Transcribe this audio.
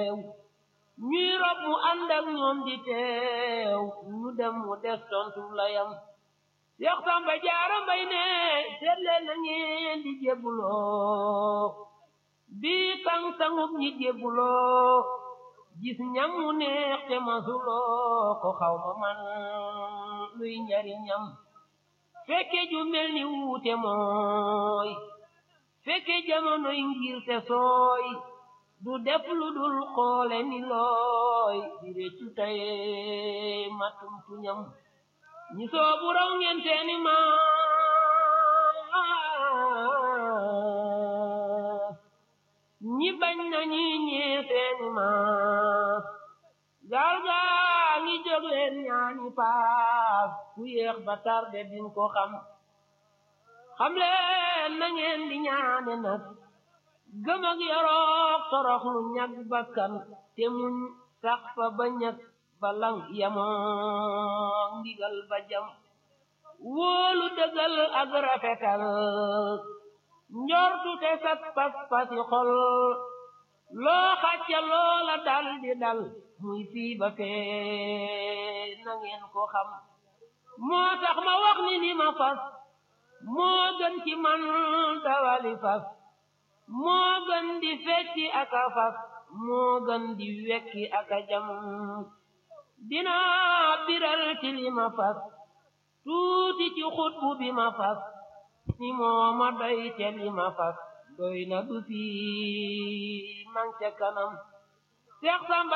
teew ñuy rob mu ànd ak ñoom di teew ñu dem mu des tontu layam Seex Samba Jaara Mbay ne seet leen na ngeen di jébbuloo bii tang tangub ñi jébbuloo gis ñam mu neex te masuloo ko xaw ma man luy njariñam fekke ju mel ni wuute mooy fekke jamonoy ngir te sooy du def lu dul xoole ni looy di réccu taye matum tuñam ñi soobu raw ngeen seeni maas ñi bañ na ñi ñee seeni maas gaal gaa ngi jóg leen ñaani paas ku yéex ba tarde din ko xam xam leen na ngeen di ñaane nag gëm ak yorook torox lu ñag bakkan te muñ sax fa ba ñag ba lang yamook ndigal ba jam wóolu dëggal ak rafetal njortu te sat pas pasi xol loo xacca loola dal di dal muy fii ba fee na ngeen ko xam moo tax ma wax ni ni ma fas moo gën ci man dawali fas moo gën di fecci ak a fas moo gën di wekki ak a jam dinaa biral ci li ma fas tuuti ci xutbu bi ma fas ni moo ma doy te li ma fas doy na du fi man ca kanam Seex Samba